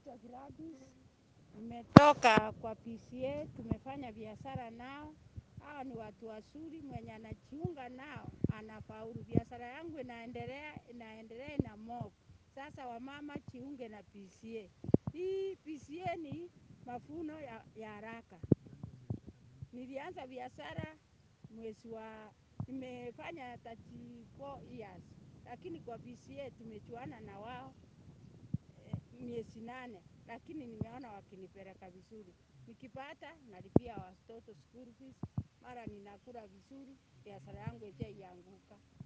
naitwa Gladys. Nimetoka kwa PCA, tumefanya biashara nao. Hawa ni watu wazuri, mwenye anajiunga nao anafaulu. Biashara yangu inaendelea, inaendelea na mob. Sasa wamama jiunge na PCA. Hii PCA ni mafuno ya, ya haraka. Nilianza biashara mwezi wa nimefanya 34 years, lakini kwa PCA tumechuana na wao eh, miezi nane, lakini nimeona wakinipeleka vizuri. Nikipata nalipia watoto school fees, mara ninakula vizuri, biashara yangu haijaianguka.